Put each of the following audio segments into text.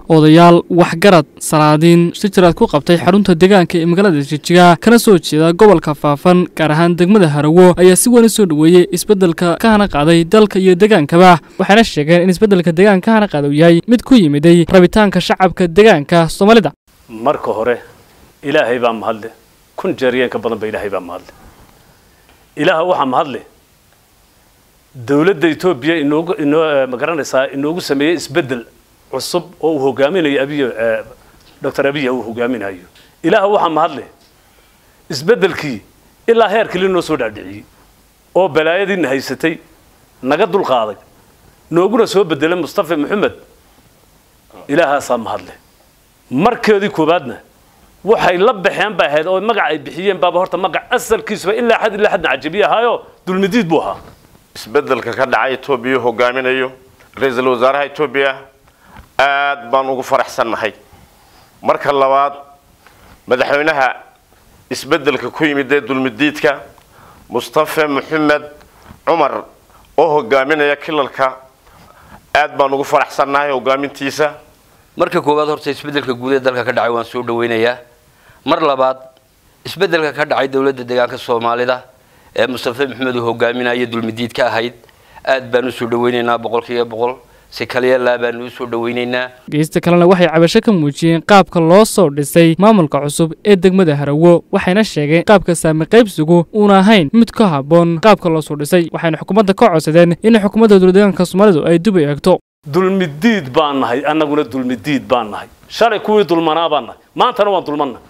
odayaal waxgarad salaadiin shijiraad ku qabtay xarunta deegaanka ee magaalada jijiga kana soo jeeda gobolka faafan gaar ahaan degmada harawo ayaa si weyn u soo dhoweeyey isbeddelka ka hana qaaday dalka iyo degaankaba waxayna sheegeen in isbeddelka deegaanka ka hana qaada uu yahay mid ku yimiday rabitaanka shacabka deegaanka soomaalida marka hore ilaahay baa mahadle kun jeeriyeen ka badan ba ilaahay baa mahadle ilaaha waxaa mahadle dowladda etoobiya inoogu inoo ma garanaysaa inoogu sameeyey isbeddel cusub oo uu hogaaminayo abiy doctor abiya uu hogaaminayo ilaaha waxaa mahadle isbeddelkii ilaa heerkii linoo soo dhaadhiciyey oo balaayadiina haysatay naga dulqaaday nooguna soo bedelay mustafa maxamed ilaahaasaa mahadle markeedii koowaadna waxay la baxeen bay ahayd oo magac ay bixiyeen baaba horta magac asalkiisuba ilaa xad ilaa xadna cajabiye ahaayo dulmidiid buu ahaa isbeddelka ka dhacay etoobiya hogaaminayo ra-iisul wasaaraha etoobiya aad baan ugu faraxsannahay marka labaad madaxweynaha isbeddelka ku yimid ee dulmidiidka mustafa maxamed cumar oo hogaaminaya kilalka aad baan ugu faraxsannahay hogaamintiisa marka koowaad horta isbeddelka guud ee dalka ka dhacay waan soo dhawaynayaa mar labaad isbeddelka ka dhacay dowladda deegaanka soomaalida ee mustafa maxamed uu hogaaminaya dulmidiid ka ahayd aad baan usoo dhawaynaynaa boqolkiiba boqol si kaliyalaa baan usoo dhawaynaynaa geysta kalena waxay cabasho ka muujiyeen qaabka loo soo dhisay maamulka cusub ee degmada harawo waxayna sheegeen qaabka saami qaybsigu uuna ahayn mid ka habboon qaabka loo soo dhisay waxayna xukuumadda ka codsadeen in xukuumadda dowladdeegaanka soomaalidu ay dub eegto dulmidiid baan nahay annaguna dulmidiid baan nahay shalay kuwii dulmanaa baan nahay maantana waan dulmannahay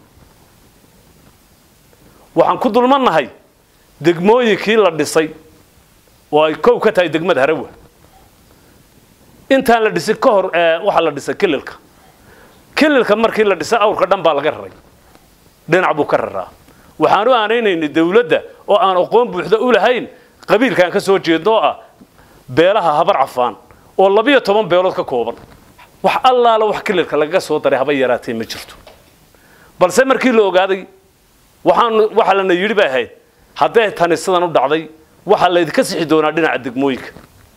waxaan ku dulmannahay degmooyinkii la dhisay oo ay kow ka tahay degmada harawa intaan la dhisin ka hor waxaa la dhisay kililka kililka markii la dhisay awrka dhan baa laga raray dhinac buu ka raraa waxaan u aanaynaynay dawladda oo aan aqoon buuxda u lahayn qabiilkaan ka soo jeedno oo ah beelaha habar cafaan oo labiyo toban beelood ka kooban wax allaala wax kililka lagaga soo daray haba yaraatee ma jirto balse markii la ogaaday waxaan waxa lana yidhi bay ahayd hadday tani sidan u dhacday waxaa laydinka sixi doonaa dhinaca degmooyinka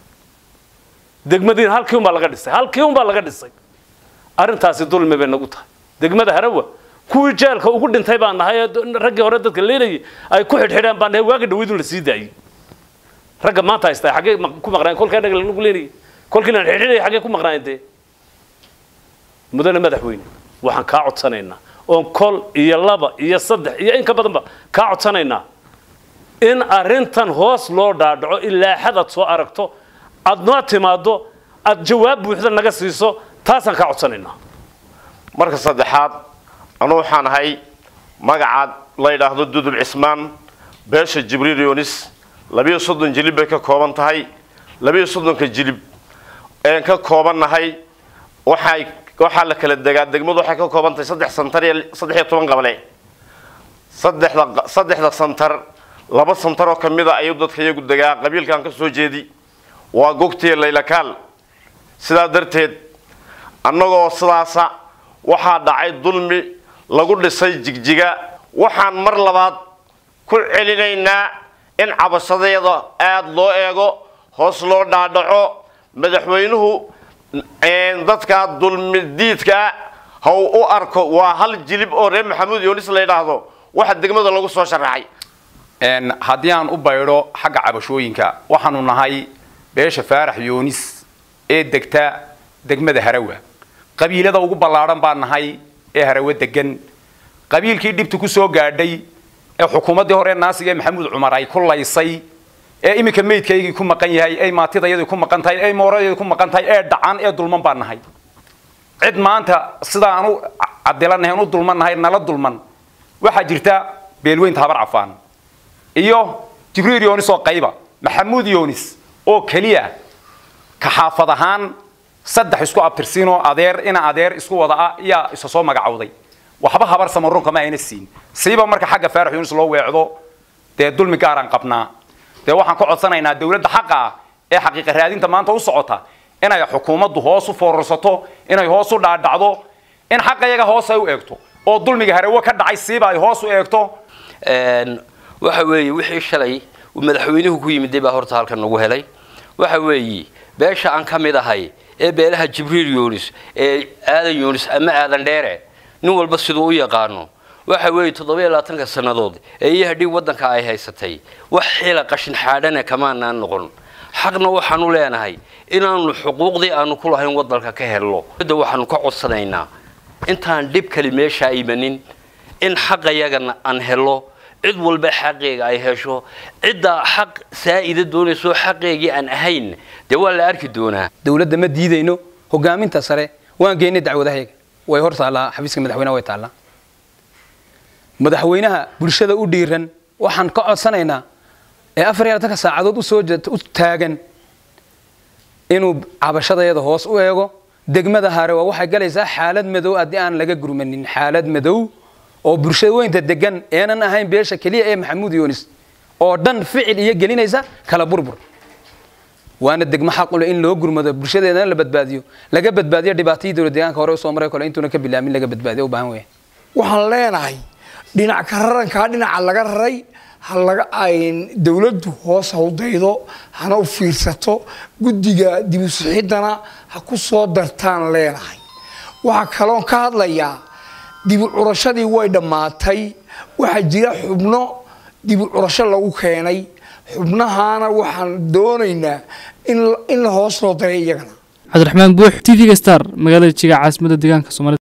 degmadiina halkii unbaa laga dhisay halkii unbaa laga dhisay arrintaasi dulmi bay nagu tahay degmada harawa kuwii jeelka ugu dhintay baan nahay ee raggii hore dadka leelayay ay ku xidhxidhaan baan nahay waaga dhaweydun la sii daayey ragga maanta haystaa xaggee ku maqnaayen kolkii anaga lanagu leenayay kolkii lan xidhxidhaya xaggee ku maqnaayen dee mudane madaxweyne waxaan kaa codsanaynaa oon kol iyo laba iyo saddex iyo in ka badanba kaa codsanaynaa in arrintan hoos loo dhaadhaco ilaa xad aad soo aragto aad noo timaaddo aad jawaab buuxda naga siiso taasaan kaa codsanaynaa marka saddexaad anu waxaan ahay magacaad la yidhaahdo dudul cismaan beesha jibriil yunis labiyo soddon jilib bay ka kooban tahay labiyo soddonka jilib een ka koobannahay waxay waxaa la kala degaa degmadu waxay ka kooban tahay saddex santar iyo saddex iyo toban qabale saddexda saddexda santar laba santar oo kamid a ayuu dadka iyagu degaa qabiilkan ka soo jeedi waa gogtiya laylakaal sidaa darteed annagoo sidaasa waxaa dhacay dulmi lagu dhisay jigjiga waxaan mar labaad ku celinaynaa in cabashadeeda aada loo eego hoos loo dhaadhaco madaxweynuhu dadka dulmidiidkaa ha u arko waa hal jilib oo reer maxamuud yoonis la yidhaahdo waxa degmada lagu soo sharaxay haddii aan u baydho xagga cabashooyinka waxaanu nahay beesha faarax yoonis ee degta degmada harawa qabiilada ugu ballaadhan baan nahay ee harawe degan qabiilkii dhibta ku soo gaadhay ee xukuumaddii hore naasiga ee maxamuud cumar ay ku laysay ee iminka meydkaygii ku maqan yahay ee maatidayadii ku maqan tahay ee mooradeedii ku maqan tahay ee dhacan ee dulman baan nahay cid maanta sidaa aan u cadilanahay u dulman nahay nala dulman waxaa jirta beelweynta habar cafaan iyo jibriil yoonis oo qayba maxamuud yoonis oo keliya ka xaafad ahaan saddex isku abtirsiinoo adeer ina adeer isku wada ah iyaa isa soo magacowday waxba habar samarunka ma ayna siin siiba marka xagga faarax yoonis loo weecdo dee dulmi gaaraan qabnaa dee waxaan ka codsanaynaa dawladda xaqa ah ee xaqiiqa raadinta maanta u socota inay xukuumaddu hoos u foorarsato inay hoos u dhaadhacdo in xaqa iyaga hoos ay u eegto oo dulmiga harawo ka dhacay siiba ay hoos u eegto waxa weeye wixii shalay uu madaxweynuhu ku yimiday baa horta halkan nagu helay waxa weeye beesha aan ka mid ahay ee beelaha jibriil yunis ee aadan yunis ama aadan dheere nin walba siduu u yaqaano waxa weeye toddoba iyo labaatanka sannadood ee iyo hadhii waddanka ay haysatay wax xila qashin xaadhana kamaanaan noqon xaqna waxaanu leenahay inaanu xuquuqdii aanu ku lahayn waddanka ka helno da waxaanu ka codsanaynaa intaan dhib kali meeshaa imanin in xaqayagana aan helo cid walba xaqeega ay hesho cidda xaq saa'ida doonayso xaqeegii aan ahayn dee waa la arki doonaa dowladda ma diidayno hogaaminta sare waan geynay dacwadahayaga way hor taallaa xafiiska madaxweynaha way taallaa madaxweynaha bulshada u dhiiran waxaan ka codsanaynaa ee afar iyo labatanka saacadood usoo u taagan inuu cabashadayada hoos u eego degmada harewa waxay galaysaa xaalad madow haddii aan laga gurmanin xaalad madow oo bulshada weynta degan eenan ahayn beesha keliya ee maxamuud yunis oo dhan ficil iyo gelinaysa kala burbur waana degmo xaqule in loo gurmado bulshadeedana la badbaadiyo laga badbaadiyo dhibaatadii dowlad deegaanka hore usoo maray kole intuuna ka bilaamin laga badbaadiyo u baahan weya waxaan leenahay dhinac ka rarankaa dhinaca laga raray ha laga dowladdu hoos ha u daydo hana u fiirsato guddiga dib u sixiddana ha ku soo dartaan leenahay waxaa kaloon ka hadlayaa dibu curashadii way dhammaatay waxaa jira xubno dibu curasho lagu keenay xubnahaana waxaan doonaynaa in hoos loo daray iyagana cabdiraxmaan buux t v-ga star magaalada jiga caasimada deegaanka soomaalida